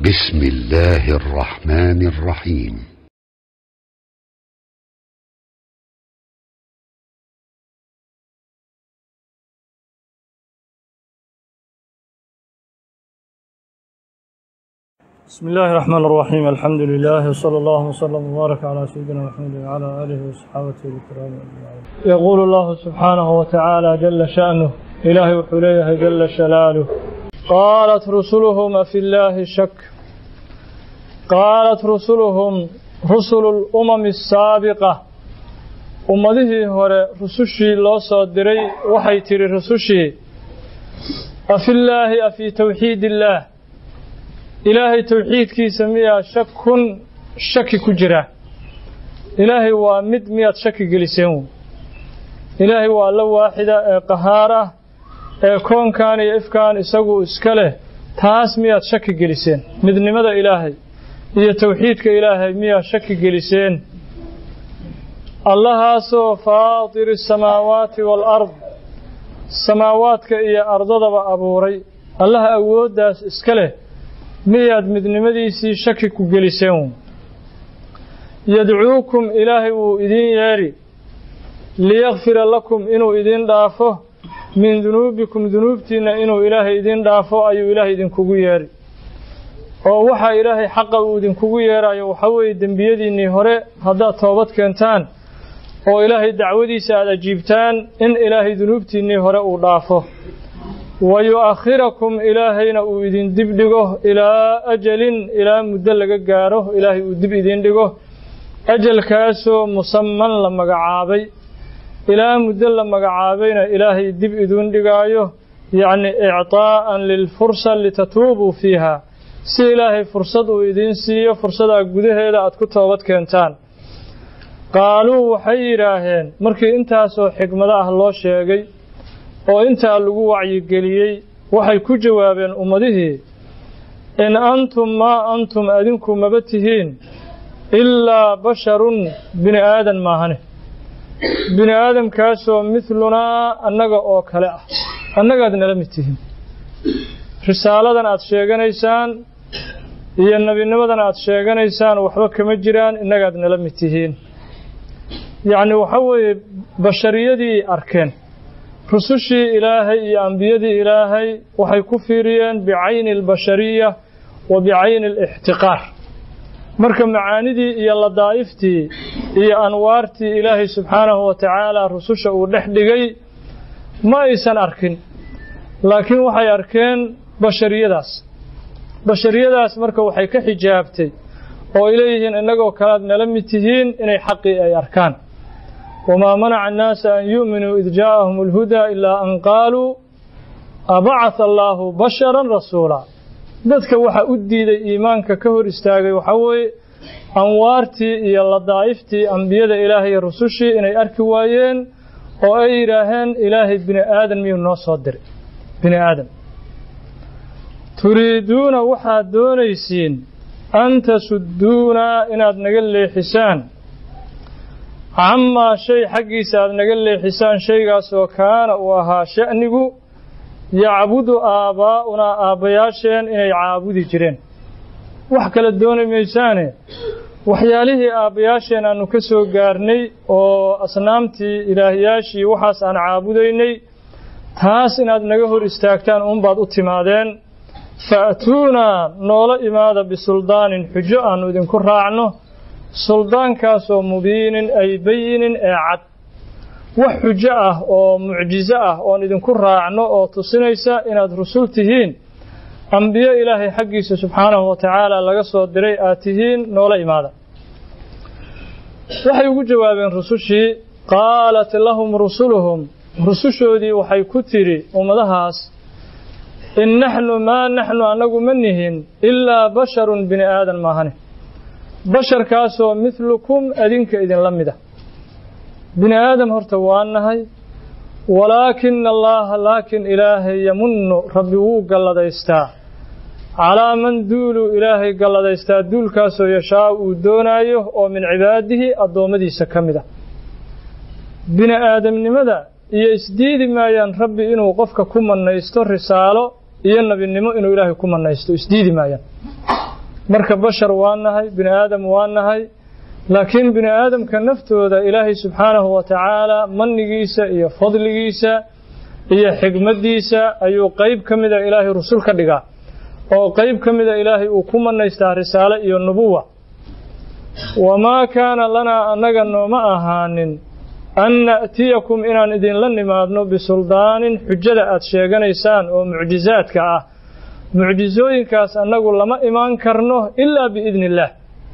بسم الله الرحمن الرحيم بسم الله الرحمن الرحيم الحمد لله وصلى الله وسلم وبارك على سيدنا محمد وعلى اله وصحابته الكرام اجمعين. يقول الله سبحانه وتعالى جل شأنه إلهي وحليه جل شلاله قالت رسلهم في الله شك قالت رسلهم رسل الأمم السابقة ummadihii hore rusushii loo soo diray waxay tidhi rusushii afillaahi afii towxiid illaah ilaahay towxiidkiisa miyaa shakun shaki ku jira ilaahay waa mid miyaad shaki geliseen wey ilaahay waa alla waaxida ee qahaar ah ee koonkan iyo ifkaan isagu iska leh taas miyaad shaki geliseen midnimada ilaahay iyo towxiidka ilaahay miyaad shaki geliseen allahaasoo faatiri asamaawaati waalard samaawaadka iyo ardadaba abuuray allaha awooddaas iska leh miyaad midnimadiisii shaki ku geliseen yadcuukum ilaahay wuu idiin yeedhi liyakfira lakum inuu idiin dhaafo min dunuubikum dunuubtiinna inuu ilaahay idiin dhaafo ayuu ilaahay idinkugu yeedhi oo waxaa ilaahay xaqa uu idinkugu yeedhayo waxaa weeye dembiyadiinnii hore haddaad toobad keentaan oo ilaahay dacwadiisa aad ajiibtaan in ilaahay dunuubtiinnii hore uu dhaafo wa yu'akhirakum ilaahayna uu idin dib dhigo ilaa ajalin ilaa muddo laga gaaro ilaahay uu dib idiin dhigo ajalkaasoo musaman la magacaabay ilaa muddo la magacaabayna ilaahay dib idiin dhigaayo yacni ictaa'an lilfursa litatuubuu fiiha si ilaahay fursad uu idiin siiyo fursadaa gudaheeda aad ku toobad keentaan qaaluu waxay yidhaaheen markii intaasoo xigmado ah loo sheegay oo intaa lagu wacyigeliyey waxay ku jawaabeen ummadihii in antum maa antum adinku maba tihiin ilaa basharun bini aadan maahane bini aadamkaasoo midlunaa annaga oo kale ah annagaad nala mid tihiin risaaladan aad sheeganaysaan iyo nebinimadan aad sheeganaysaan waxba kama jiraan innagaad nala mid tihiin yacni waxa weeye bashariyadii arkeen rusushii ilaahay iyo ambiyadii ilaahay waxay ku fiiriyeen bicayni albashariya wa bicayni alixtiqaar marka macaanidii iyo ladaa'iftii iyo anwaartii ilaahay subxaanahu wa tacaala rususha uu dhex dhigay ma aysan arkin laakiin waxay arkeen bashariyadaas bashariyadaas marka waxay ka xijaabtay oo ay leeyihiin innagoo kalead nala mid tihiin inay xaqii ay arkaan wamaa manaca annaasa an yu'minuu id jaa'ahum alhudaa ilaa an qaaluu abacatha allaahu basharan rasuulaa dadka waxaa u diiday iimaanka ka hor istaagay waxaa weeye anwaartii iyo ladaa'iftii ambiyada ilaahay iyo rusushii inay arki waayeen oo ay yidhaaheen ilaahay bini aadan miyuu noo soo diray bini aadan turiiduuna waxaad doonaysiin an tasudduunaa inaad naga leexisaan camaa shay xaggiisa aad naga leexisaan shaygaasoo kaana uu ahaa sha'nigu yacbudu aabbaa'unaa aabbayaasheen inay caabudi jireen wax kale dooni maysaane waxyaalihii aabbayaasheen aannu ka soo gaarnay oo asnaamtii ilaahyaashii waxaas aan caabudaynay taas inaad naga hor istaagtaan uunbaad u timaadeen fa'tuunaa noola imaada bisuldaanin xujo aannu idinku raacno suldaankaasoo mubiinin ay bayinin ee cad wax xujo ah oo mucjizo ah oon idinku raacno oo tusinaysa inaad rusul tihiin ambiyo ilaahay xaggiisa subxaanahu wa tacaala laga soo diray aad tihiin noola imaada waxay ugu jawaabeen rusushii qaalat lahum rusuluhum rusushoodii waxay ku tidhi ummadahaas in naxnu maa naxnu annagu ma nihin ilaa basharun bini aadan maahane basharkaasoo midlukum adinka idinla mida bini aadam horta waa nahay walaakina allaaha laakiin ilaahay yamunnu rabbi wuu galladaystaa calaa man duuluu ilaahay galladaystaa duulkaasoo yashaa uu doonaayo oo min cibaadihi addoommadiisa ka mid a bini aadamnimada iyo isdiidi maayaan rabbi inuu qofka ku mannaysto risaalo iyo nebinimo inuu ilaahay ku mannaysto isdiidi maayaan marka bashar waa nahay bini aadam waa nahay laakiin bini aadamka naftooda ilaahay subxaanahu wa tacaala mannigiisa iyo fadligiisa iyo xigmaddiisa ayuu qayb ka mida ilaahay rusul ka dhigaa oo qayb ka mida ilaahay uu ku manaystaa risaale iyo nubuwa wamaa kaana lanaa annaga nooma ahaanin an na'tiyakum inaan idinla nimaadno bisuldaanin xujada aad sheeganaysaan oo mucjizaadka ah mucjizooyinkaas annagu lama imaan karno ilaa biidni illaah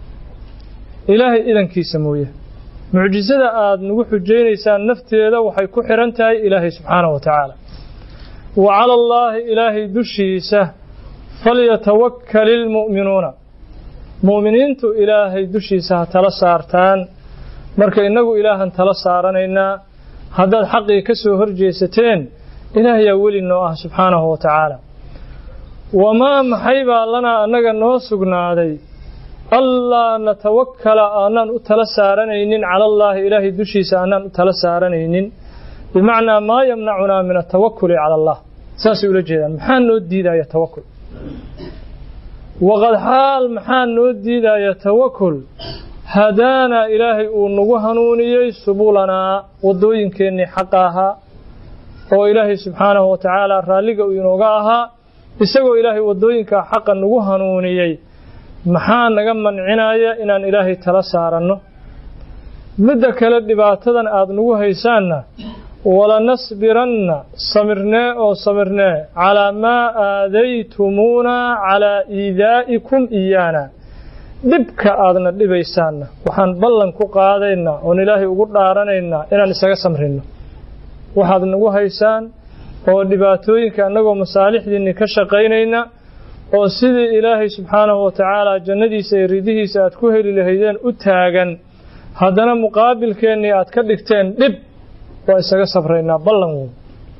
ilaahay idankiisa mooye mucjizada aad nagu xujaynaysaan nafteeda waxay ku xidhan tahay ilaahay subxaanahu wa tacaala wa cala allaahi ilaahay dushiisa falyatawakkali ilmu'minuuna mu'miniintu ilaahay dushiisa ha tala saartaan marka innagu ilaahan tala saaranaynaa haddaad xaqii ka soo horjeesateen ilaahayaa weli noo ah subxaanahu wa tacaala wamaa maxay baa lanaa annaga noo sugnaaday allaa natawakkala aanaan u tala saaranaynin cala allaahi ilaahay dushiisa aanaan u tala saaranaynin bimacnaa maa yamnacunaa min atawakuli cala allah saasay ula jeedaan maxaa noo diidaya tawakul waqad xaal maxaa noo diidaya tawakul hadaanaa ilaahay uu nagu hanuuniyey subulanaa waddooyinkeennii xaqa ahaa oo ilaahay subxaanahu wa tacaala raalliga uu inooga ahaa isagoo ilaahay waddooyinkaa xaqa nagu hanuuniyey maxaa naga mancinaya inaan ilaahay tala saaranno midda kale dhibaatadan aad nagu haysaanna walanasbiranna samirnee oo samirnee calaa maa aadaytumuunaa calaa iidaa'ikum iyaana dhibka aadna dhibaysaanna waxaan ballan ku qaadaynaa oon ilaahay ugu dhaaranaynaa inaan isaga samrinno waxaad nagu haysaan oo dhibaatooyinka annagoo masaalixdiinni ka shaqaynayna oo sidii ilaahay subxaanahu wa tacaala jannadiisa iyo ridihiisa aad ku heli lahaydeen u taagan haddana muqaabilkeennii aad ka dhigteen dhib waa isaga safraynaa ballan weyn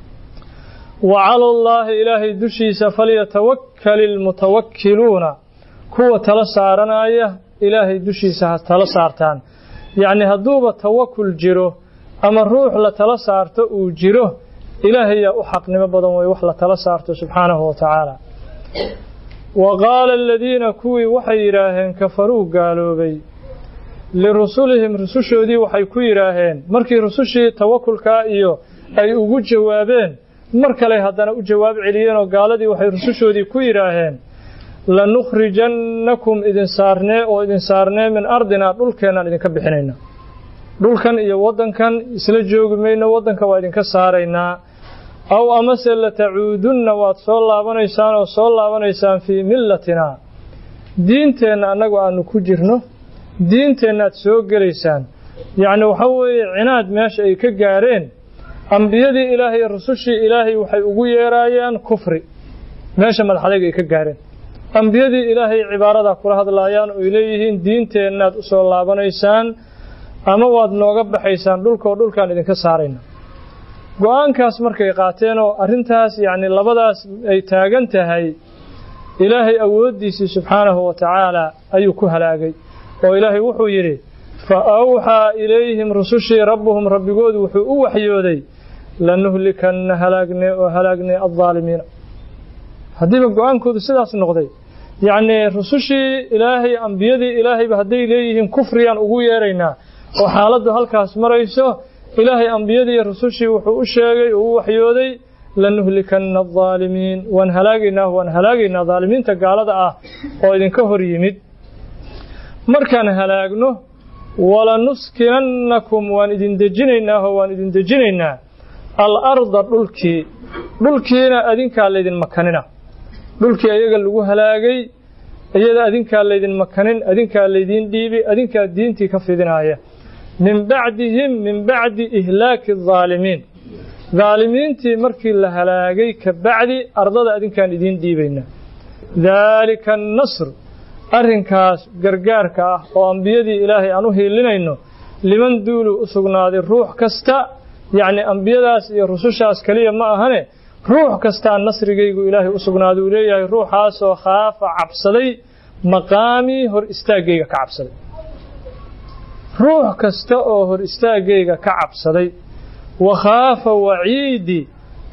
wa cala allaahi ilaahay dushiisa falyatawakkali ilmutawakkiluuna kuwa tala saaranaya ilaahay dushiisa ha tala saartaan yacni hadduuba tawakul jiro ama ruux la tala saarto uu jiro ilaahayaa u xaqnimo badan wey wax la tala saarto subxaanahu wa tacaala wa qaala aladiina kuwii waxay yidhaaheen kafaruu gaaloobay lirusulihim rusushoodii waxay ku yidhaaheen markii rusushii tawakulkaa iyo ay ugu jawaabeen mar kale haddana u jawaab celiyeenoo gaaladii waxay rusushoodii ku yidhaaheen lanukhrijannakum idin saarnee oo idin saarnee min ardinaa dhulkeennaan idinka bixinayna dhulkan iyo waddankan isla joogi mayno waddanka waa idinka saaraynaa aw amase latacuudunna waad soo laabanaysaan oo soo laabanaysaan fii millatinaa diinteenna annagu aanu ku jirno diinteennaad soo gelaysaan yacni waxa weeye cinaad meesha ay ka gaareen ambiyadii ilaahay iyo rusushii ilaahay waxay ugu yeeraayaan kufri meesha madaxadayga ay ka gaareen ambiyadii ilaahay cibaaradaa kula hadlaayaan oo ay leeyihiin diinteennaad u soo laabanaysaan ama waad nooga baxaysaan dhulkaoo dhulkaan idinka saarayna go-aankaas markay qaateen oo arrintaas yacni labadaas ay taagan tahay ilaahay awooddiisii subxaanahu wa tacaala ayuu ku halaagay oo ilaahay wuxuu yidhi fa awxaa ilayhim rusushii rabbuhum rabbigoodu wuxuu u waxyooday lanuhlikanna halaagnee oo halaagnee addaalimiina haddiiba go-aankoodu sidaas noqday yacnii rusushii ilaahay ambiyadii ilaahayba hadday leeyihiin kufriyaan ugu yeeraynaa oo xaaladdu halkaas marayso ilaahay ambiyadii iyo rusushii wuxuu u sheegay oo u waxyooday lanuhlikanna aldaalimiin waan halaagaynaa waan halaagaynaa daalimiinta gaalada ah oo idinka hor yimid markaan halaagno walanuskinannakum waan idin dejinaynaa oo waan idin dejinaynaa alarda dhulkii dhulkiina adinkaa laydin makanina dhulkii ayaga lagu halaagay iyada adinkaa laydin makanin adinkaa laydiin dhiibi adinkaa diintii ka fidinaaya min bacdihim min bacdi ihlaaki adaalimiin daalimiintii markii la halaagay ka bacdi ardada adinkaan idiin dhiibayna daalika annasr arrinkaas gargaarka ah oo ambiyadii ilaahay aan u hiilinayno liman duulu u sugnaaday ruux kasta yacni ambiyadaas iyo rusushaas keliya ma ahane ruux kastaa nasrigaygu ilaahay u sugnaaday uu leeyahay ruuxaasoo khaafa cabsaday maqaamii hor istaaggayga ka cabsaday ruux kasta oo hor istaaggayga ka cabsaday wa khaafa waciidi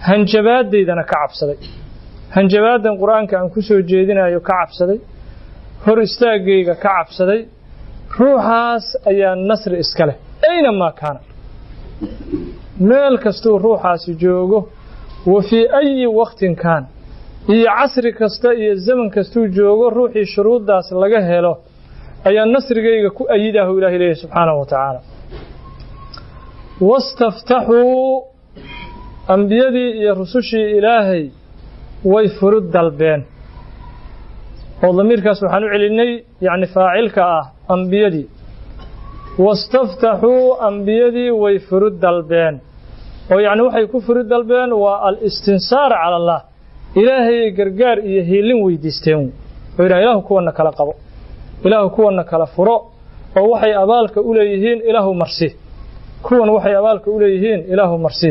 hanjabaadaydana ka cabsaday hanjabaadan qur-aanka aan ku soo jeedinayo ka cabsaday hor istaaggayga ka cabsaday ruuxaas ayaa nasri iska leh aynamaa kaana meel kastuu ruuxaasi joogo wa fii ayi waktin kaan iyo casri kasta iyo zaman kastuu joogo ruuxii shuruuddaas laga helo ayaa nasrigayga ku ayidahu ilahay leeyahy subxaanahu wa tacaala wastaftaxuu ambiyadii iyo rusushii ilaahay way furud dalbeen oo damiirkaas waxaan u celinay yacni faacilka ah ambiyadii wastaftaxuu ambiyadii way furud dalbeen oo yacni waxay ku furud dalbeen waa al-istinsaar cala allah ilaahayay gargaar iyo hiilin weydiisteen oo yidhaha ilaahu kuwanna kala qabo ilaahu kuwanna kala furo oo waxay abaalka u leeyihiin ilaahu marsi kuwan waxay abaalka u leeyihiin ilaahu marsi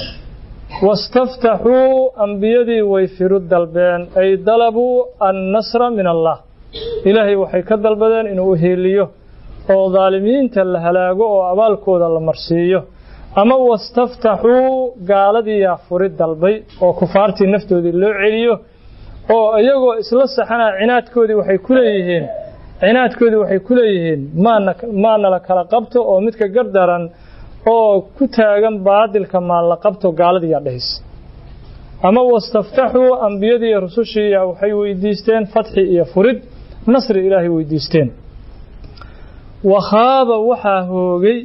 wastaftaxuu ambiyadii way firud dalbeen ay dalabuu annasra min allah ilaahay waxay ka dalbadeen inuu u hiiliyo oo daalimiinta la halaago oo abaalkooda la marsiiyo ama wastaftaxuu gaaladiiyaa furid dalbay oo kufaartii naftoodii loo celiyo oo iyagoo isla saxanaa cinaadkoodii waxay ku leeyihiin cinaadkoodii waxay ku leeyihiin maana maana la kala qabto oo midka gardaran oo ku taagan baadilka maan la qabto gaaladiiyaa dhehaysa ama wastaftaxuu ambiyadii iyo rusushiiya waxay weydiisteen fatxi iyo furid nasri ilaahay weydiisteen wakhaaba waxaa hoogay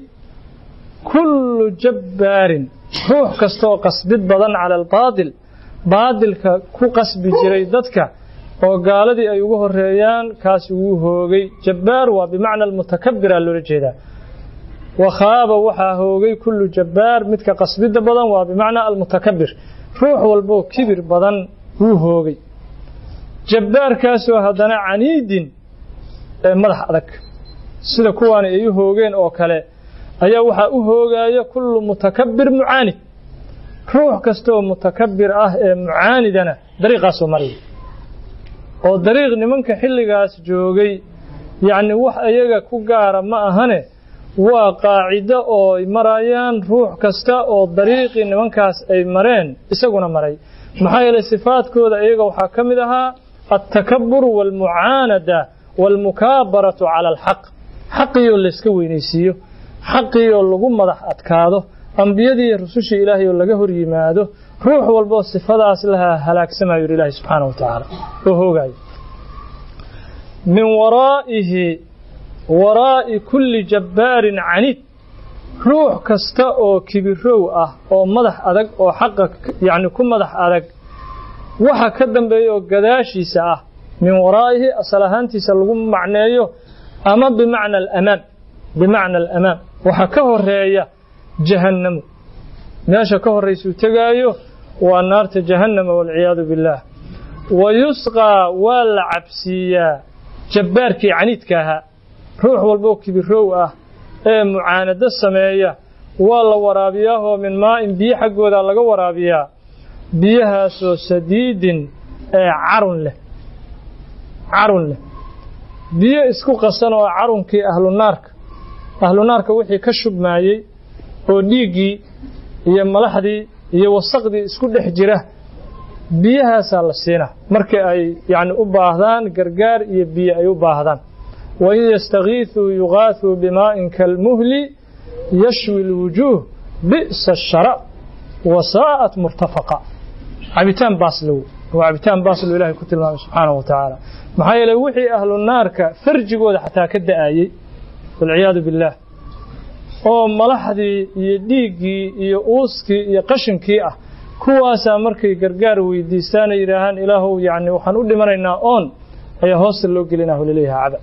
kullu jabbaarin ruux kastaoo qasbid badan cala albaadil baadilka ku qasbi jiray dadka oo gaaladii ay ugu horeeyaan kaasi wuu hoogay jabbaar waa bimacna almutakabbiraa loola jeedaa wakhaaba waxaa hoogay kullu jabbaar midka qasbidda badan waa bimacnaa almutakabbir ruux walboo kibir badan wuu hoogay jabbaarkaasoo haddana caniidin ee madax adag sida kuwaani ay u hoogeen oo kale ayaa waxaa u hoogaaya kullu mutakabbir mucaanid ruux kastaoo mutakabbir ah ee mucaanidana dariiqaasoo maraya oo dariiq nimanka xilligaas joogay yacni wax iyaga ku gaara ma ahane waa qaacido oo ay marayaan ruux kasta oo dariiqii nimankaas ay mareen isaguna maray maxaa yeelay sifaadkooda iyaga waxaa ka mid ahaa altakabur waalmucaanada waalmukaabaratu cala alxaq xaqiioo layska weynaysiiyo xaqiioo lagu madax adkaado ambiyadii iyo rusushii ilaahay oo laga hor yimaado ruux walboo sifadaas lahaa halaagsamayo yidhi ilaahay subxaana wa tacaala oo hoogaayo min waraa'ihi waraa'i kulli jabbaarin caniid ruux kasta oo kibirow ah oo madax adag oo xaqa yacni ku madax adag waxa ka dambeeya oo gadaashiisa ah min waraa'ihi asal ahaantiisa lagu macneeyo ama bimacna alamaam bimacna alamaam waxa ka horeeya jahannamu meesha ka horraysuu tegaayo waa naarta jahannama waalciyaadu billaah wa yusqaa waa la cabsiiyaa jabbaarkii caniidka ahaa ruux walboo kibirow ah ee mucaanado sameeya waa la waraabiyaahoo min maa'in biyo xaggooda laga waraabiyaa biyahaasoo sadiidin ee carun leh carun leh biyo isku qasan oo carunkii ahlunaarka ahlunaarka wixii ka shubmaayey oo dhiiggii iyo malaxdii iyo wasaqdii isku dhex jira biyahaasaa la siinaa markii ay yacni u baahdaan gargaar iyo biyo ay u baahdaan wain yastakiisuu yugaasuu bimaa'in kalmuhli yashwi lwujuuh bi'sa ashara wa saa'at murtafaqa cabitaan baaslow waa cabitaan baaslow ilahay ku tilmaamay subxaanahu wa tacaala maxaa yeelay wixii ahlu naarka farjigooda xataa ka da'ayey walciyaadu billaah oo malaxdii iyo dhiiggii iyo uuskii iyo qashinkii ah kuwaasaa markay gargaar weydiistaan ay yidhaahaan ilaahow yacni waxaan u dhimanaynaa oon ayaa hoosta loo gelinaa laleeyaha caba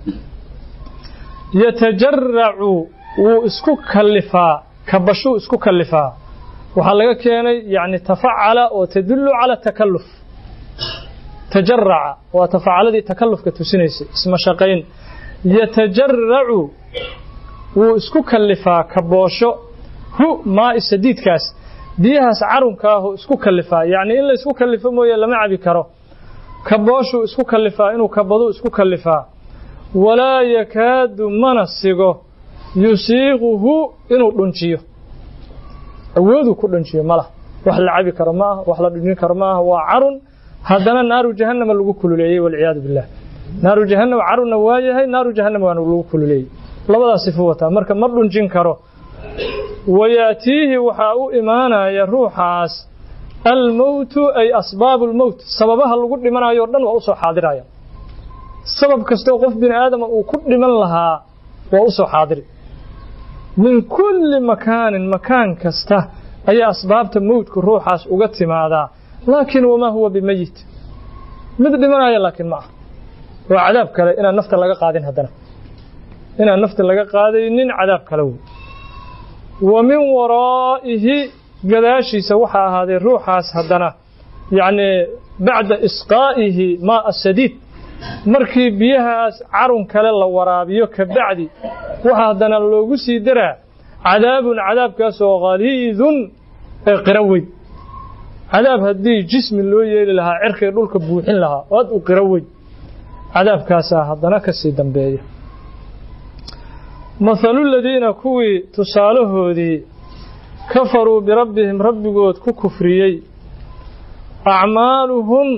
yatajaracu wuu isku kallifaa kabashuu isku kallifaa waxaa laga keenay yacni tafacala oo tadullu cala takalluf tajaraca waa tafacaladii takallufka tusinaysay isma shaqayn yatajaracu wuu isku kallifaa kaboosho hu maa'i sadiidkaas biyahaas carunkaahuu isku kallifaa yacni in la isku kallifo mooye lama cabi karo kabooshuu isku kallifaa inuu kabaduu isku kallifaa walaa yakaadu mana sigo yusiiquhu inuu dhunjiyo awooduu ku dhunjiyo malah wax la cabi karo ma ah wax la dhunjin karo ma ah waa carun haddana naaru jahannama lagu kululeeyey walciyaadu billah naaru jahannam caruna waa yahay naaru jahannam waana lagu kululeeyey labadaas sifo wataa marka ma dhunjin karo wayaatiihi waxaa u imaanaya ruuxaas almowtu ay asbaabu lmowt sababaha lagu dhimanayo o dhan waa usoo xaadiraya sabab kastoo qof bini aadama uu ku dhiman lahaa waa usoo xaadiri min kulli makaanin makaan kasta ayaa asbaabta mowdku ruuxaas uga timaadaa laakiin wamaa huwa bimeyit mid dhimanaya laakiin ma ah waa cadaab kale inaan nafta laga qaadin haddana inaan nafta laga qaadaynin cadaab kale wey wa min waraa'ihi gadaashiisa waxaa ahaaday ruuxaas haddana yacni bacda isqaa'ihi maa asadiid markii biyahaas carun kale la waraabiyo ka bacdi waxaa haddana loogu sii daraa cadaabun cadaabkaasoo khaliidun ee qiro weyn cadaab haddii jismi loo yeeli lahaa cirkay dhulka buuxin lahaa oo aad u qiro weyn cadaabkaasaa haddana ka sii dambeeya mathalu ladiina kuwii tusaalahoodii kafaruu birabbihim rabbigood ku kufriyey acmaaluhum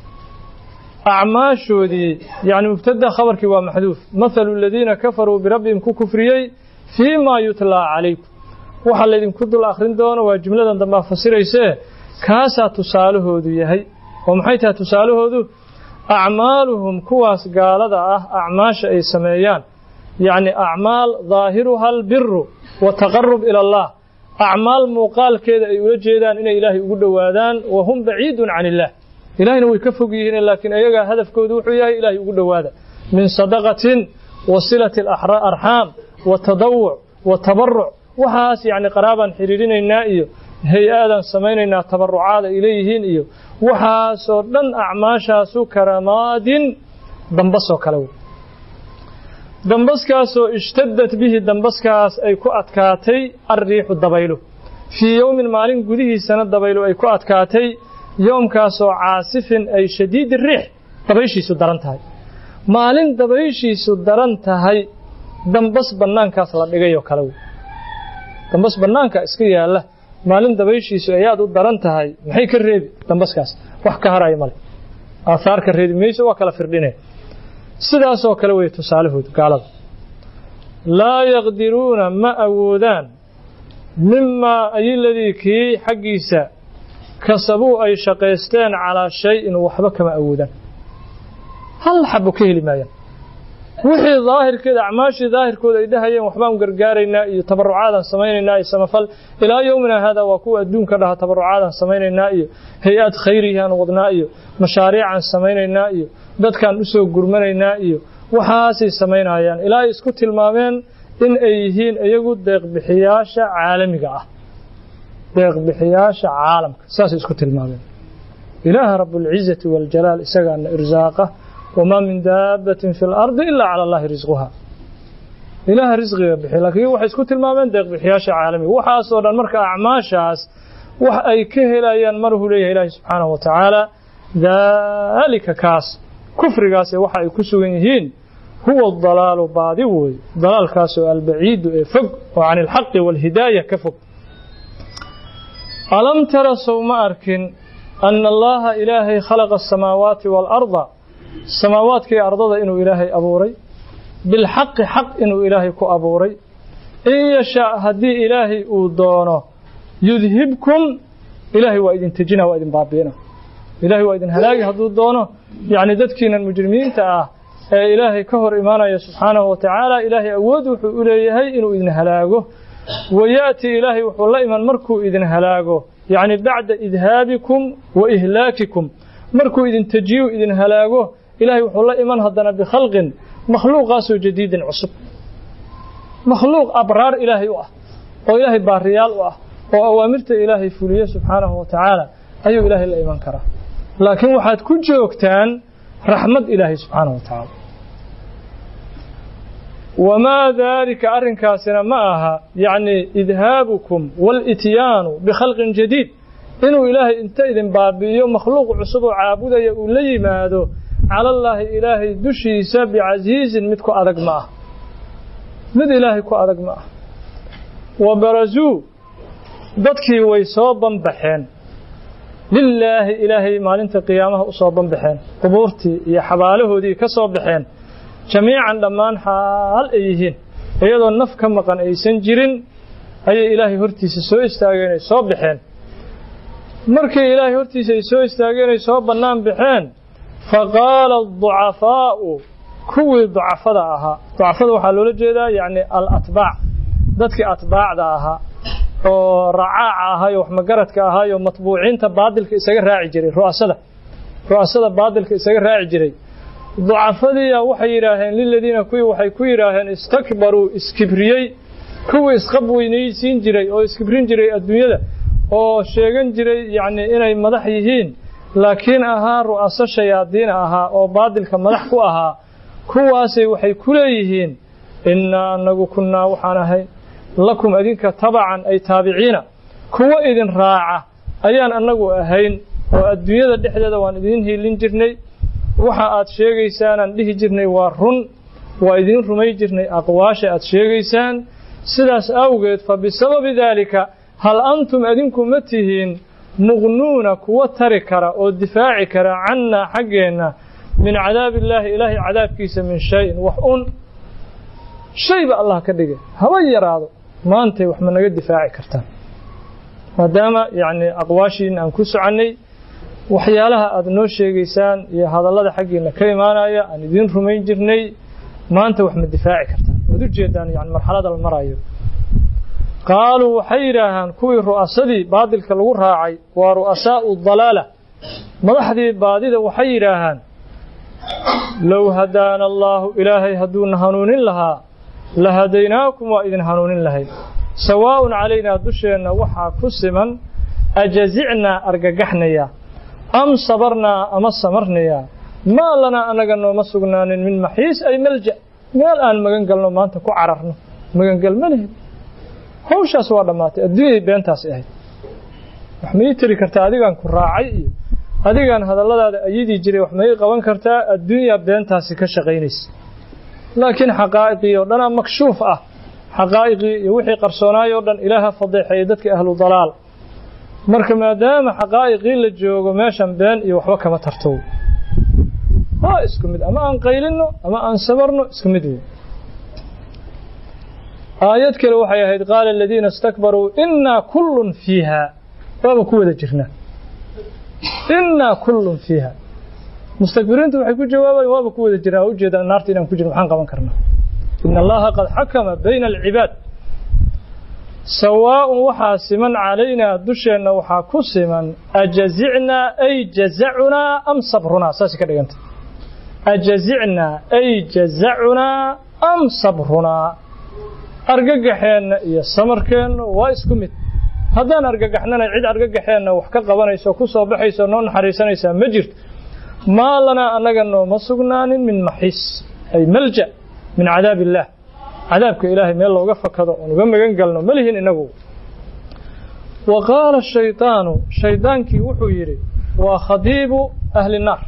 acmaashoodii yacni mubtada khabarkii waa maxduuf mathalu aladiina kafaruu birabbihim ku kufriyey fii maa yutlaa calaykum waxaa laydinku dul akhrin doono waa jumladan dambaa fasiraysee kaasaa tusaalahoodu yahay oo maxay tahay tusaalahoodu acmaaluhum kuwaas gaalada ah acmaasha ay sameeyaan yacni acmaal daahiruha albiru wataqarub ila allah acmaal muuqaalkeeda ay ula jeedaan inay ilaahay ugu dhowaadaan wa hum baciidun can illah ilahayna way ka fog yihiin laakiin ayagaa hadafkoodu wuxuu yahay ilaahay ugu dhowaada min sadaqatin wa silati arxaam wa tadawuc wa tabaruc waxaas yacni qaraabaan xidhiirinaynaa iyo hay-aadaan samaynaynaa tabarucaada ay leeyihiin iyo waxaasoo dhan acmaashaasu karamaadin dambasoo kale wey dambaskaasoo ishtadad bihi dambaskaas ay ku adkaatay alriixu dabaylo fii yowmin maalin gudihiisana dabaylo ay ku adkaatay yoomkaasoo caasifin ay shadiidi riix dabayshiisu daran tahay maalin dabayshiisu daran tahay dambas bannaankaas la dhigayoo kale wey dambas bannaanka iska yaalla maalin dabayshiisu ay aad u daran tahay maxay ka reebi dambaskaas wax ka haraya male aahaar ka reebi mayso waa kala firdhine sidaasoo kale wey tusaalahoodu gaalada laa yaqdiruuna ma awoodaan mimaa ayiladii kii xaggiisa kasabuu ay shaqaysteen calaa shay-in waxba kama awoodaan hal xabo ka heli maayaan wixii daahirkeeda acmaashii daahirkooda ay dhahayeen waxbaan gargaaraynaa iyo tabarucaadaan samaynaynaa iyo samafal ilaa yowmina haadaa waa kuwa adduunka dhaha tabarucaadaan samaynaynaa iyo hay-ad khayrihiaan wadnaa iyo mashaariicaan samaynaynaa iyo dadkaan u soo gurmanaynaa iyo waxaasay samaynayaan ilaa ay isku tilmaameen in ay yihiin iyagu deeqbixiyaasha caalamiga ah deeqbixiyaasha caalamka saasay isku tilmaameen ilaaha rabuulcizati waljalaal isagaana irsaaqa wamaa min daabbatin fi lardi ilaa cala allahi risquha ilaaha risqiga bixiy laakiin waxay isku tilmaameen deeqbixiyaasha caalamiga waxaasoo dhan marka acmaashaas wax ay ka helayaan marhuu leeyahay ilaahi subxaanahu wa tacaala daalika kaas kufrigaas waxa ay ku sugan yihiin huwa dalaalu baadi wey dalaalkaasoo albaciidu ee fog oo can ilxaqi waalhidaaya ka fog alam tara sow ma arkin ana allaha ilaahay khalaqa asamaawaati waalarda samaawaadkii ardada inuu ilaahay abuuray bilxaqi xaq inuu ilaahay ku abuuray in yashaa haddii ilaahay uu doono yudhibkum ilaahay waa idin tejina waa idin baabi'ina ilaahay waa idin halaagi hadduu doono yacni dadkiinan mujrimiinta ah ee ilaahay ka hor imaanaya subxaanahu wa tacaala ilaahay awood wuxuu u leeyahay inuu idin halaago wayaati ilaahay wuxuu la iman markuu idin halaago yacni bacda idhaabikum wa ihlaakikum markuu idin tejiyo idin halaago ilaahay wuxuu la iman haddana bikhalqin makhluuqaasoo jadiidin cusub makhluuq abraar ilaahay u ah oo ilaahay baariyaal u ah oo awaamirta ilaahay fuliye subxaanahu wa tacaala ayuu ilaahay la iman karaa laakiin waxaad ku joogtaan raxmad ilaahay subxaanahu wa tacaala wamaa daalika arrinkaasina ma aha yacni idhaabukum walityaanu bikhalqin jadiid inuu ilaahay inta idin baabi'iyo makhluuq cusub oo caabudaya uu la yimaado calallaahi ilaahay dushiisa bicasiizin mid ku adag ma ah mid ilaahay ku adag ma ah wa barazuu dadkii way soo banbaxeen lilaahi ilaahay maalinta qiyaamaha u soo banbaxeen qubuurtii iyo xabaalahoodii ka soo baxeen jamiican dhammaan xaal ay yihiin iyadoo naf ka maqan aysan jirin ayay ilaahay hortiisa soo istaageen ay soo baxeen markii ilaahay hortiisa ay soo istaageen ay soo bannaan baxeen faqaala aducafaa'u kuwii ducafada ahaa ducafada waxaa loola jeedaa yacni alatbaac dadkii atbaacda ahaa oo racaaca ahaayo wax magaradka ahaayo matbuuciinta baadilka isaga raaci jiray ru'asada ru'asada baadilka isaga raaci jiray ducafadiiya waxay yidhaaheen liladiina kuwii waxay ku yidhaaheen istakbaruu iskibriyey kuwii isqab weynaysiin jiray oo iskibrin jiray adduunyada oo sheegan jiray yacni inay madax yihiin laakiin ahaa ru'aso shayaadiina ahaa oo baadilka madax ku ahaa kuwaasay waxay ku leeyihiin innaa anagu kunnaa waxaan ahay lakum adinka tabacan ay taabiciina kuwo idin raaca ayaan annagu ahayn oo adduunyada dhexdeeda waan idiin hiilin jirnay waxa aad sheegaysaanaan dhihi jirnay waa run waa idiin rumay jirnay aqwaasha aad sheegaysaan sidaas awgeed fa bisababi daalika hal antum adinku ma tihiin muqnuuna kuwa tari kara oo difaaci kara cannaa xaggeenna min cadaabi illaahi ilaahay cadaabkiisa min shayin wax un shayba allah ka dhigay haba yaraado maantay wax ma naga difaaci kartaan maadaama yacni aqwaashiina aan ku soconnay waxyaalaha aad noo sheegaysaan iyo hadallada xaggiina ka imaanaya aan idiin rumayn jirnay maanta wax ma difaaci kartaan waad u jeedaan yani marxalada la marayo qaaluu waxay yidhaahaan kuwii ru'asadii baadilka lagu raacay waa ru'asaa'u dalaala madaxdii baadida waxay yidhaahaan low hadaana allaahu ilaahay hadduuna hanuunin lahaa la hadaynaakum waa idin hanuunin lahayd sawaa'un calaynaa dusheenna waxaa ku siman ajazicnaa argagaxnaya am sabarnaa ama samarnayaa maa lanaa annaga nooma sugnaanin min maxiis ay malja meel aan magan galno maanta ku cararno magangal ma lihid hawshaas waa dhammaatay adduunyay beentaasi ahayd wax ma ii tiri kartaa adigaan ku raacay iyo adigaan hadalladaada ayadii jiray wax ma ii qaban kartaa adduunyaa beentaasi ka shaqaynaysa laakiin xaqaa'iqii oo dhanaa makshuuf ah xaqaa'iqii iyo wixii qarsoonaay oo dhan ilaaha fadeexeeyey dadka ahlu dalaal marka maadaama xaqaa'iqii la joogo meeshan been iyo waxba kama tartow waa isku mid ama aan qaylinno ama aan sabarno isku mid wey aayad kale waxay ahayd qaala aladiina istakbaruu innaa kullun fiiha waaba ku wada jirnaa innaa kullun fiiha mustakbiriintu waxay ku jawaabayan waaba ku wada jirnaa waa ujeedaan naarta inaan ku jirno maxaan qaban karnaa ina allaha qad xakama bayna alcibaad sawaa'un waxaa siman calaynaa dusheenna waxaa ku siman ajazicnaa ay jazacunaa am sabrunaa saasay ka dhiganta ajazicnaa ay jazacunaa am sabrunaa argagaxeenna iyo samarkeenna waa isku mid haddaan argagaxnana cid argagaxeenna wax ka qabanayso ku soo baxayso noo naxariisanaysaa ma jirto maa lanaa annaga nooma sugnaanin min maxiis ay malja min cadaab illaah cadaabka ilaahay meel looga fakado oon uga magan galno ma lihin inagu wa qaala shaydaanu shaydaankii wuxuu yidhi waa khadiibu ahli naar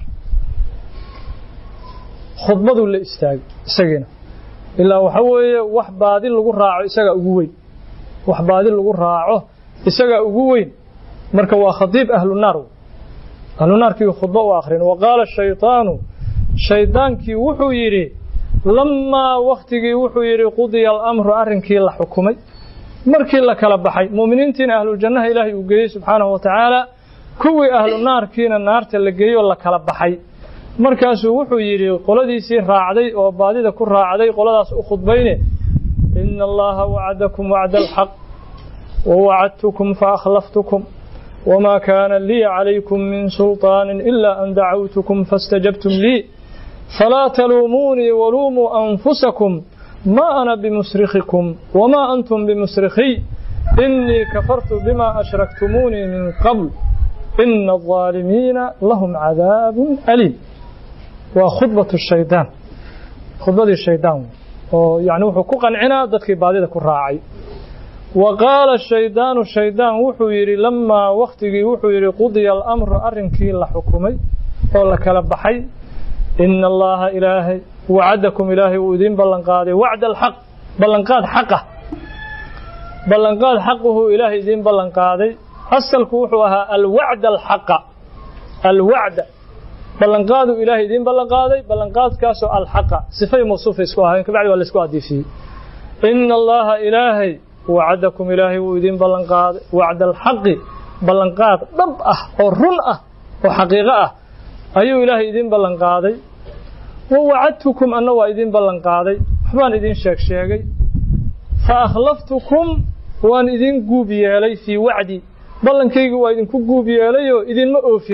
khudbaduu la istaagay isagiina ilaa waxa weeye wax baadi lagu raaco isagaa ugu weyn wax baadi lagu raaco isagaa ugu weyn marka waa khadiib ahlu naar ahlu naarkii khudbo u akhrin wa qaala shaydaanu shaydaankii wuxuu yidhi lamaa wakhtigii wuxuu yidhi qudiya alamru arrinkii la xukumay markii la kala baxay mu'miniintiina ahluljannaha ilaahay uu geeyey subxaanahu wa tacaala kuwii ahlu naarkiina naarta la geeyoo la kala baxay markaasuu wuxuu yidhi qoladiisii raacday oo baadida ku raacday qoladaas u khudbayne ina allaha wacadakum wacda alxaq wawacadtukum faakhlaftukum wma kaana lii calaykum min sulطaani ila an dacawtukum faاstajabtum lii falaa taluumuunii waluumuu anfusakum ma ana bimusrikhikum wma antum bimusrikhiy inii kafartu bima ashraktumuunii min qabl ina الظaalimiina lahum cadaabu aliim waa khudbaة shaydaan khudbadii shaydaan oo yani wuxuu ku qancinaa dadkii baadida ku raacay wa qaala shaydaanu shaydaan wuxuu yidhi lamaa wakhtigii wuxuu yidhi qudiya alamru arrinkii la xukumay oo la kala baxay ina allaha ilaahay wacadakum ilaahay wuu idiin ballanqaaday wacda alxaq ballanqaad xaqa ballanqaad xaquhu ilaahay idiin ballanqaaday asalku wuxuu ahaa alwacda alxaqa alwacda ballanqaadu ilaahay idiin ballanqaaday ballanqaadkaasoo alxaqa sifay mawsuufa isku ahayn kabacdi waa laisku adiifiyey ina allaha ilaahay wacadakum ilaahay wuu idiin ballanqaaday wacda alxaqi ballanqaad dhab ah oo run ah oo xaqiiqo ah ayuu ilaahay idiin ballanqaaday wa wacadtukum anna waa idiin ballanqaaday waxbaan idiin sheeg sheegay fa akhlaftukum waan idiin guub yeelay fii wacdi ballankaygi waa idinku guub yeelayoo idinma oofin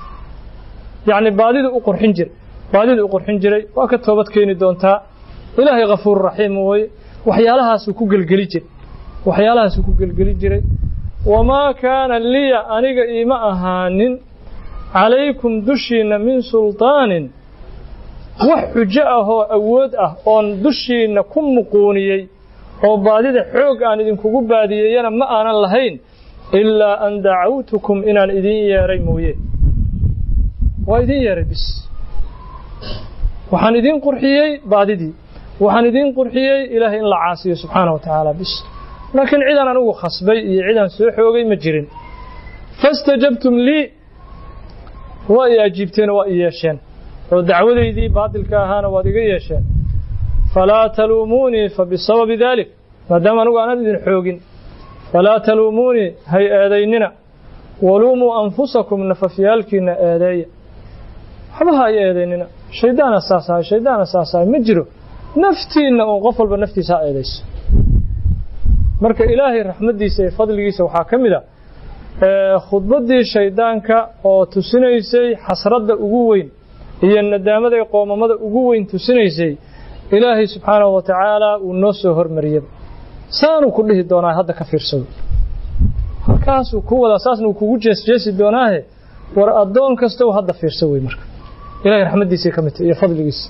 yacni baadidu u qurxin jiray baadidu u qurxin jiray waa ka toobad keeni doontaa ilaahay khafuur raxiim weye waxyaalahaasuu ku gelgeli jiray waxyaalahaasuu ku gelgeli jiray wamaa kaana liya aniga iima ahaanin calaykum dushiinna min sulطaanin wax xujo ah oo awood ah oon dushiinna ku muquuniyey oo baadida xoog aan idinkugu baadiyeeyana ma aanan lahayn ilaa an dacawtukum inaan idiin yeedhay mooye waa idiin yeedhay bis waxaan idiin qurxiyey baadidii waxaan idiin qurxiyey ilaahay in la caasiyo subxaana wa tacaala bis laakiin cidaan anigu khasbay iyo cidaan soo xoogay ma jirin fastajabtum lii waa i ajiibteenoo waa i yeesheen oo dacwadaydii baadilka ahaana waad iga yeesheen falaa taluumuunii fa bisababi daalik maadaama anigu aanan idin xoogin falaa taluumuunii hay eedaynina waluumuu anfusakum nafafyaalkiinna eedeeya waxba ha ay eedaynina shayddaana saas ahay shayddaana saas ahay ma jiro naftiinna uun qof walba naftiisa ha eedayso marka ilaahay raxmaddiisa iyo fadligiisa waxaa ka mid a khudbaddii shayddaanka oo tusinaysay xasradda ugu weyn iyo nadaamada iyo qoomamada ugu weyn tusinaysay ilaahay subxaanahu wa tacaala uu noo soo hormariyaba saanuu ku dhihi doonaa hadda ka fiirsado halkaasuu ku wadaa saasna uu kugu jeesjeesi doonaahe war addoon kastow hadda fiirso wey marka ilahay raxmaddiisay ka mid tahy iyo fadligiisa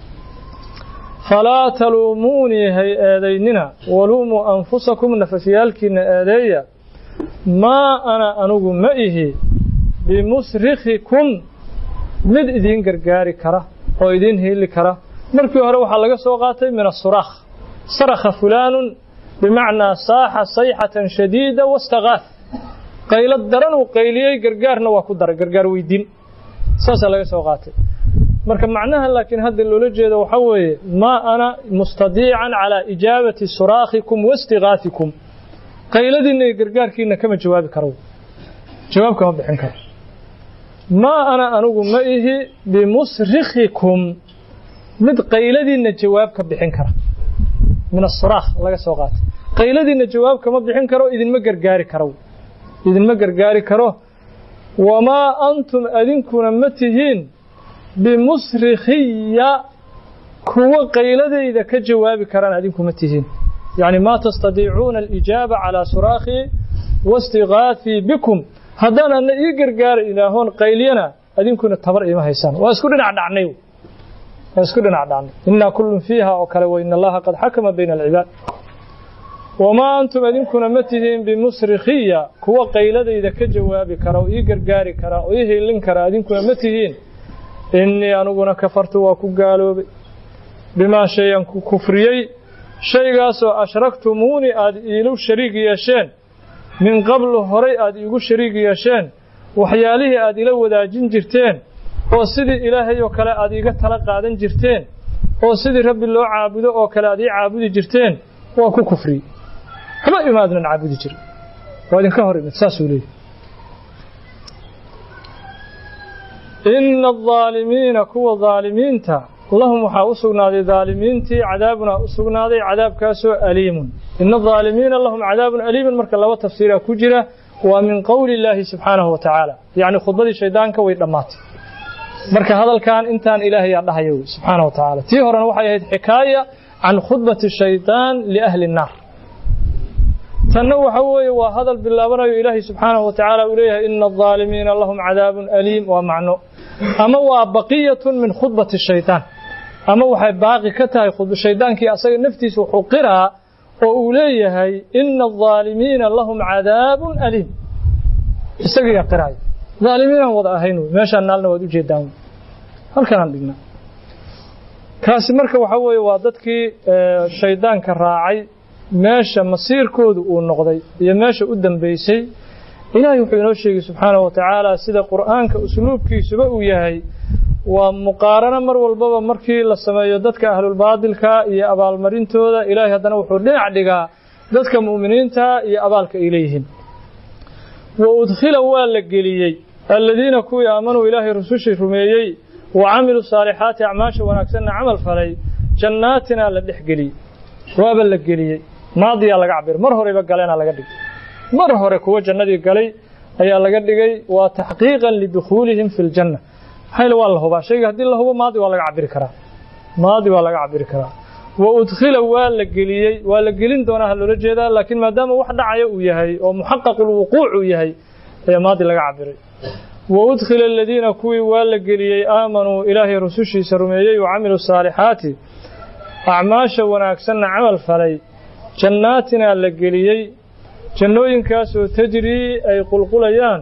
falaa taluumuunii hay eedaynina waluumuu anfusakum nafafyaalkiinna eedeeya maa ana anugu ma ihi bimusrikhikum mid idiin gargaari kara oo idiin hiili kara markii hore waxaa laga soo qaatay min asuraakh sarakha fulaanun bimacnaa saaxa sayxatan shadiida wastakaaf qaylo daran uu qayliyey gargaarna waa ku daray gargaar weydiin saasaa laga soo qaatay marka macnaha laakiin hadda loola jeedo waxaa weeye maa ana mustadiican calaa ijaabati suraakhikum waistikaafikum qayladiinna iyo gargaarkiinna kama jawaabi karo jawaab kama bixin karo maa ana anugu ma ihi bimusrikhikum mid qayladiinna jawaab ka bixin kara min asuraakh laga soo qaatay qayladiinna jawaab kama bixin karo idinma gargaari karo idinma gargaari karo wamaa antum adinkuna ma tihiin bimusrikhiya kuwa qayladayda ka jawaabi karaan adinku ma tihiin yacni maa tastadiicuuna alijaaba calaa suraakhii waistigaathii bikum haddaan adna ii gargaara ilaahoon qaylyana adinkuna tabar iima haysaan waa isku dhinac dhacnay waa isku dhinac dhacnay innaa kullun fiiha oo kale wa ina allaha qad xakama bayna alcibaad wamaa antum adinkuna ma tihiin bimusrikhiya kuwa qayladayda ka jawaabi kara oo ii gargaari kara oo ii hiilin kara adinkuna ma tihiin innii aniguna kafartu waa ku gaaloobay bimaa shayan ku kufriyey shaygaasoo ashraktumuuni aada iilu shariig yeesheen min qablu horay aada iigu shariig yeesheen waxyaalihii aada ila wadaajin jirteen oo sidii ilaahay oo kale aada iiga tala qaadan jirteen oo sidii rabbi loo caabudo oo kale aada ii caabudi jirteen waa ku kufriyey waxba imaadnan caabudi jira waa idinka hor imid saasuu leeyahy ina aldaalimiina kuwa daalimiinta lahum waxaa u sugnaaday daalimiintii cadaabunaa u sugnaaday cadaabkaasoo aliimun ina adaalimiina lahum cadaabun aliimun marka laba tafsiiraa ku jira waa min qowli illaahi subxaanahu wa tacaala yacni khudbadii shaydaanka way dhammaatay marka hadalkan intaan ilaahayaa dhahaya wey subxaana wa tacaala tii horena waxay ahayd xikaaya can khudbati shaydaan liahli nnaar tanna waxa weeye waa hadal bilaabanayo ilaahay subxaanahu wa tacaala uu leeyahay ina aldaalimiina lahum cadaabun aliim waa macno ama waa baqiyatun min khudbati shaydaan ama waxay baaqi ka tahay shaydaankii asaga naftiisa wuxuu qiraa oo uu leeyahay ina aldaalimiina lahum cadaabun aliim isagiyaa qiraaya dhaalimiinaan wada ahayn wey meeshaan naalna waad ujeedaan wey halkanaan dhignaa kaasi marka waxaa weeye waa dadkii shaydaanka raacay meesha masiirkoodu uu noqday iyo meesha u dambaysay ilaahay wuxuu inoo sheegay subxaanahu wa tacaala sida qur'aanka usluubkiisuba uu yahay waa muqaarano mar walbaba markii la sameeyo dadka ahlulbaadilka iyo abaalmarintooda ilaahay haddana wuxuu dhinac dhigaa dadka mu'miniinta iyo abaalka ay leeyihiin wa udkhila waa la geliyey aladiina kuwii aamanuu ilaahay rusushii rumeeyey wa camiluu saalixaati acmaasha wanaagsanna camal falay jannaatinaa la dhex geliyey waaba la geliyey maadiyaa laga cabir mar horeyba galeenaa laga dhigay mar hore kuwa jannadii galay ayaa laga dhigay waa taxqiiqan lidukhuulihim fi ljanna maxayl waa la hubaa shayga haddii la hubo maadi waa laga cabiri karaa maadi waa laga cabiri karaa wa udkhila waa la geliyey waa la gelin doonaa ha loola jeedaa laakiin maadaama wax dhacaya uu yahay oo muxaqaqulwuquuc uu yahay ayaa maadi laga cabiray wa udkhila aladiina kuwii waa la geliyey aamanuu ilaahay rusushiisa rumeeyey wa camiluu saalixaati acmaasha wanaagsanna camal falay jannaatinaa la geliyey jannooyinkaasoo tajrii ay qulqulayaan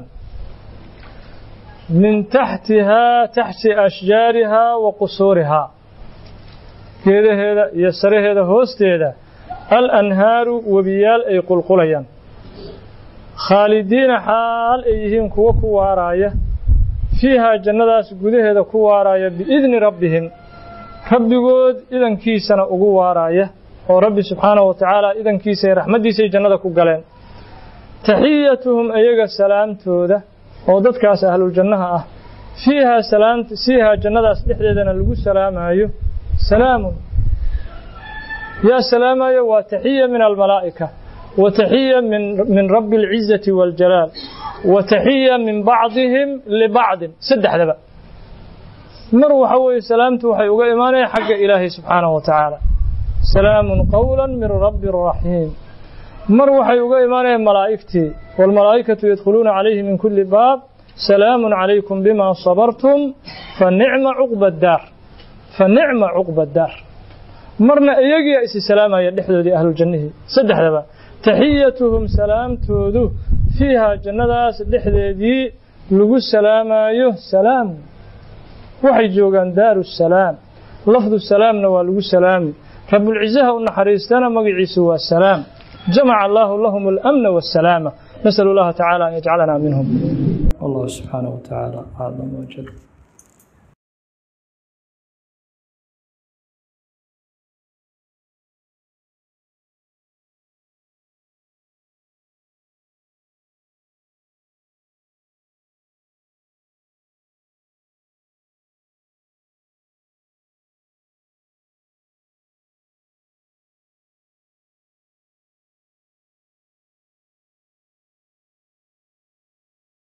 min taxtihaa taxti ashjaarihaa wa qusuurihaa geedaheeda iyo saraheeda hoosteeda al anhaaru webiyaal ay qulqulayaan khaalidiina xaal ay yihiin kuwo ku waaraaya fiihaa jannadaas gudaheeda ku waaraaya biidni rabbihim rabbigood idankiisana ugu waaraaya oo rabbi subxaanahu wa tacaala idankiisa iyo raxmaddiisay jannada ku galeen taxiyatuhum iyaga salaamtooda oo dadkaas ahluljannaha ah fiihaa salaamta fiihaa jannadaas dhexdeedana lagu salaamaayo salaamun yaa salaamayo waa taxiya min almalaa'ika wa taxiya min min rabbi alcizati waاljalaal wa taxiya min bacdihim libacdin saddexdaba mar waxa weeye salaamtu waxay uga imaanaya xagga ilaahay subxaanahu wa tacaala salaamun qowla min rabbi raxiim mar waxay uga imaanayaan malaa'igtii waalmalaa'ikatu yadkhuluuna calayhi min kulli baab salaamun calaykum bima sabartum fa nicma cuqba daar fa nicma cuqba daar marna iyagiia isi salaamaya dhexdoodii ahluljannihii saddexdaba taxiyatuhum salaamtoodu fiihaa jannadaas dhexdeedii lagu salaamaayo salaam waxay joogaan daaru salaam lafdu salaamna waa lagu salaami rabulcizaha u naxariistana magaciisu waa salaam jamaca allaahu lahum alamna waasalaama nasalu allaha tacaala an yajcalana minhum wallahu subxaanahu wa tacaala aclam wajal